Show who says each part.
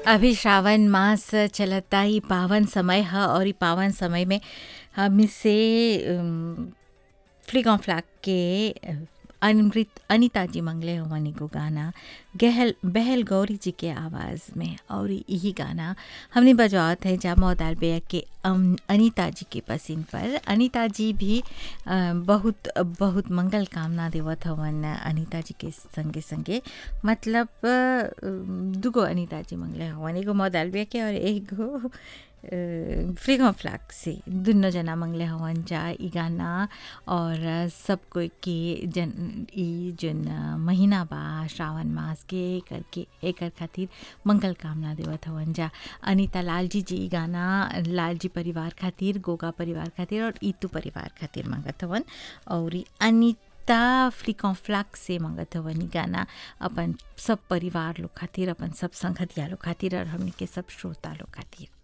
Speaker 1: अभी श्रावण मास चलता ई पावन समय ह और ई पावन समय में हम से फ्लिक ऑन फ्लैग के अमृत अनिता जी मंगले हवन एगो गाना गहल बहल गौरी जी के आवाज़ में और यही गाना हमने बजवात है जा मौदाल बेया के अम, अनीता जी के पसीन पर अनीता जी भी अ, बहुत बहुत मंगल कामना देवत हवन अनीता जी के संगे संगे मतलब अ, दुगो अनीता जी मंगले हवन एगो मौदाल बेया के और एगो फ्रीगो फ्लैग से दुनो जना मंगले हवन जा ई गाना और सब कोई के जन ई जन महीना बा श्रावण मास के करके एकर खातिर मंगल कामना देवत हवन जा अनीता लालजी जी ई गाना लालजी परिवार खातिर गोगा परिवार खातिर और ईतू परिवार खातिर मंगत हवन और ई अनीता फ्लिकॉन फ्लैग से मंगत हवन ई गाना अपन सब परिवार लोग खातिर अपन सब संगतिया लोग खातिर और हमनी के सब श्रोता लोग खातिर